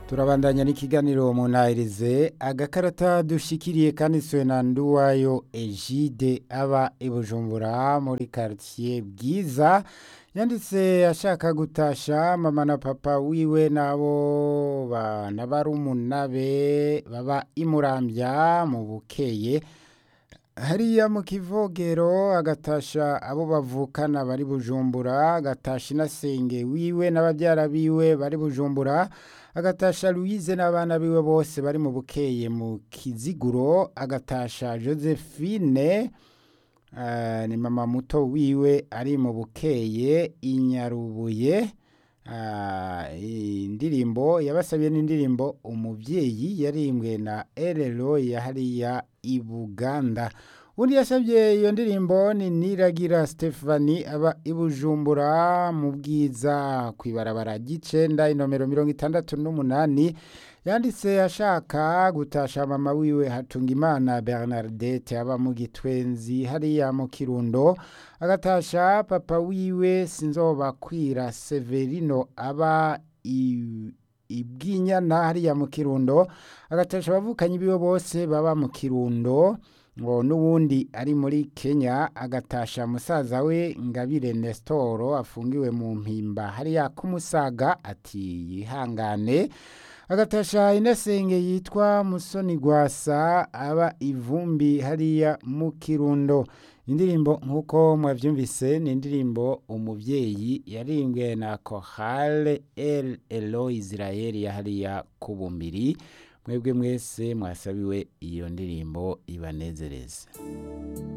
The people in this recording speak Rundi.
turabandanya n'ikiganiro munahirize agakarata dushikiriye kanditswe na nduwayo egide aba i bujumbura muri quartier bwiza yanditse ashaka gutasha mama na papa wiwe nabo bana barumuna be baba imurambya mu bukeye hariya mu kivogero agatasha abo bavukana bari bujumbura agatasha inasenge wiwe n'ababyara biwe bari bujumbura agatasha louise n'abana biwe bose bari mu bukeye mu kiziguro agatasha josephine uh, ni mama muto wiwe ari mu bukeye inyarubuye uh, indirimbo yabasabiye n'indirimbo umubyeyi yarimbwe na erero ya hariya i buganda undi yasabye iyo ndirimbo ni niragira stephanie aba i bujumbura mu bwiza ku ibarabara ry'icenda inomero mirongo itandatu n'umunani yanditse ashaka gutasha mama wiwe hatungimana bernardette aba mu gitwenzi hariya mu kirundo agatasha papa wiwe sinzobakwira severino aba i ibwinyana hariya mu kirundo agatasha abavukanyi biwe bose baba mu kirundo ngo n'ubundi ari muri kenya agatasha musaza we ngabire nesitoro afungiwe mu mpimba hariya k'umusaga ati yihangane agatasha inasenge yitwa musoni gwasa aba ivumbi hariya mu kirundo indirimbo nk'uko mwabyumvise ni indirimbo umubyeyi yarimbwe na kohale el elo israel ya hariya ku bumbiri mwebwe mwese mwasabiwe iyo ndirimbo ibanezereze